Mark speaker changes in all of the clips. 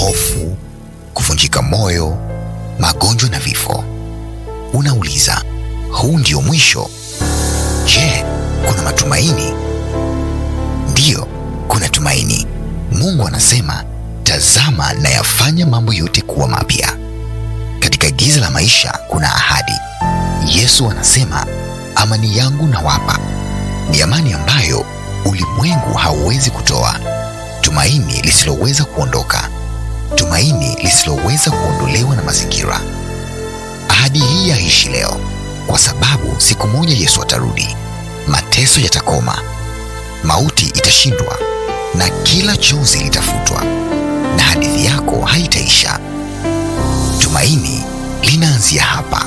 Speaker 1: hofu, kuvunjika moyo, magonjwa na vifo. Unauliza, huu ndio mwisho? Je, kuna matumaini? Ndiyo, kuna tumaini. Mungu anasema, tazama nayafanya mambo yote kuwa mapya. Katika giza la maisha kuna ahadi. Yesu anasema, amani yangu nawapa, ni amani ambayo ulimwengu hauwezi kutoa, tumaini lisiloweza kuondoka, tumaini lisiloweza kuondolewa na mazingira. Ahadi hii yaishi leo, kwa sababu siku moja Yesu atarudi, mateso yatakoma, mauti itashindwa, na kila chozi litafutwa, na hadithi yako haitaisha. Tumaini linaanzia hapa.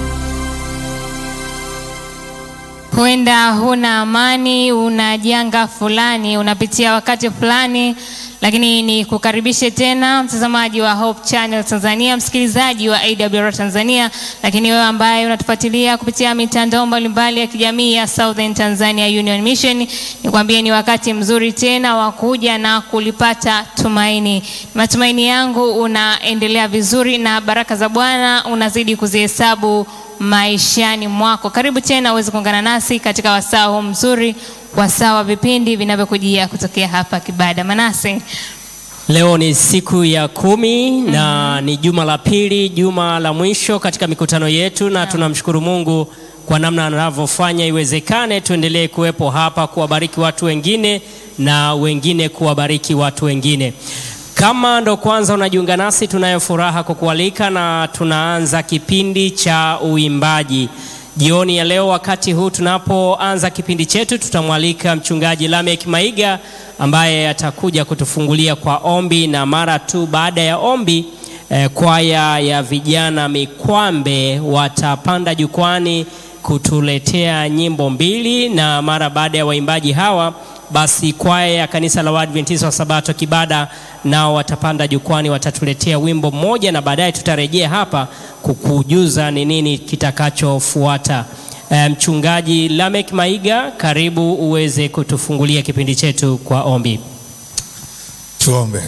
Speaker 2: Huenda huna amani, una janga fulani, unapitia wakati fulani, lakini ni kukaribishe tena mtazamaji wa Hope Channel Tanzania, msikilizaji wa AWR Tanzania, lakini wewe ambaye unatufuatilia kupitia mitandao mbalimbali ya kijamii ya Southern Tanzania Union Mission, nikwambie ni wakati mzuri tena wa kuja na kulipata tumaini. Matumaini yangu unaendelea vizuri na baraka za Bwana unazidi kuzihesabu maishani mwako. Karibu tena uweze kuungana nasi katika wasaa huu mzuri, wasaa wa vipindi vinavyokujia kutokea hapa Kibada. Manase,
Speaker 3: Leo ni siku ya kumi na ni juma la pili, juma la mwisho katika mikutano yetu, na tunamshukuru Mungu kwa namna anavyofanya iwezekane tuendelee kuwepo hapa kuwabariki watu wengine na wengine kuwabariki watu wengine. Kama ndo kwanza unajiunga nasi, tunayo furaha kukualika na tunaanza kipindi cha uimbaji jioni ya leo. Wakati huu tunapoanza kipindi chetu, tutamwalika mchungaji Lamek Maiga ambaye atakuja kutufungulia kwa ombi, na mara tu baada ya ombi eh, kwaya ya vijana Mikwambe watapanda jukwani kutuletea nyimbo mbili, na mara baada ya waimbaji hawa basi kwaya ya kanisa la Waadventista wa Sabato Kibada nao watapanda jukwani, watatuletea wimbo mmoja, na baadaye tutarejea hapa kukujuza ni nini kitakachofuata. E, mchungaji Lamek Maiga, karibu uweze kutufungulia kipindi chetu kwa ombi.
Speaker 4: Tuombe.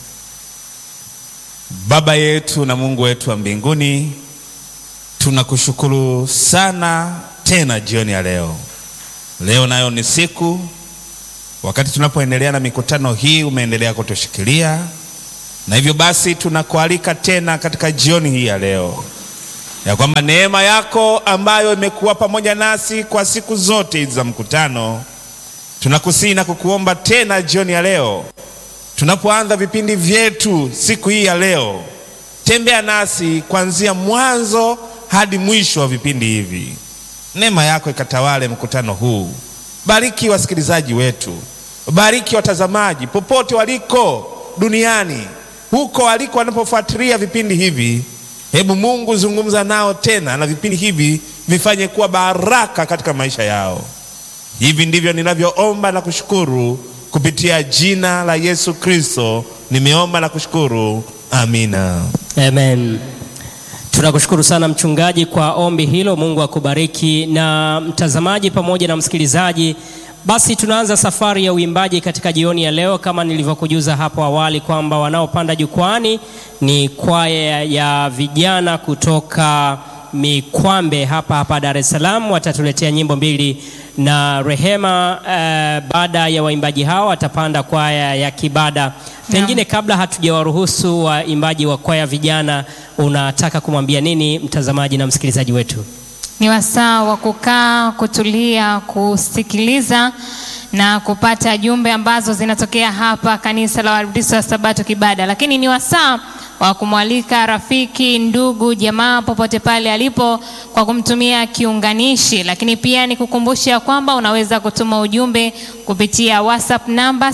Speaker 4: Baba yetu na Mungu wetu wa mbinguni, tunakushukuru sana tena jioni ya leo. Leo nayo ni siku wakati tunapoendelea na mikutano hii, umeendelea kutushikilia na hivyo basi tunakualika tena katika jioni hii ya leo, ya kwamba neema yako ambayo imekuwa pamoja nasi kwa siku zote hizi za mkutano, tunakusihi na kukuomba tena jioni ya leo, tunapoanza vipindi vyetu siku hii ya leo, tembea nasi kuanzia mwanzo hadi mwisho wa vipindi hivi. Neema yako ikatawale mkutano huu. Bariki wasikilizaji wetu, bariki watazamaji popote waliko duniani, huko waliko wanapofuatilia vipindi hivi. Hebu Mungu zungumza nao tena, na vipindi hivi vifanye kuwa baraka katika maisha yao. Hivi ndivyo ninavyoomba na kushukuru kupitia jina la Yesu Kristo, nimeomba na kushukuru, amina.
Speaker 3: Amen. Tunakushukuru sana mchungaji kwa ombi hilo. Mungu akubariki. Na mtazamaji pamoja na msikilizaji, basi tunaanza safari ya uimbaji katika jioni ya leo, kama nilivyokujuza hapo awali kwamba wanaopanda jukwani ni kwaya ya vijana kutoka Mikwambe hapa hapa Dar es Salaam. Watatuletea nyimbo mbili na Rehema. Eh, baada ya waimbaji hao watapanda kwaya ya Kibada. Pengine kabla hatujawaruhusu waimbaji wa kwaya vijana, unataka kumwambia nini mtazamaji na msikilizaji wetu?
Speaker 2: ni wasaa wa kukaa, kutulia, kusikiliza na kupata jumbe ambazo zinatokea hapa kanisa la Waadventista wa Sabato Kibada, lakini ni wasaa wa kumwalika rafiki, ndugu, jamaa popote pale alipo kwa kumtumia kiunganishi, lakini pia ni kukumbusha kwamba unaweza kutuma ujumbe kupitia WhatsApp namba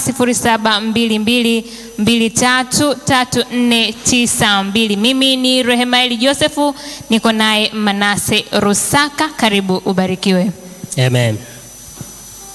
Speaker 2: 0722233492. Mimi ni Rehemaeli Josefu, niko naye Manase Rusaka. Karibu ubarikiwe.
Speaker 3: Amen.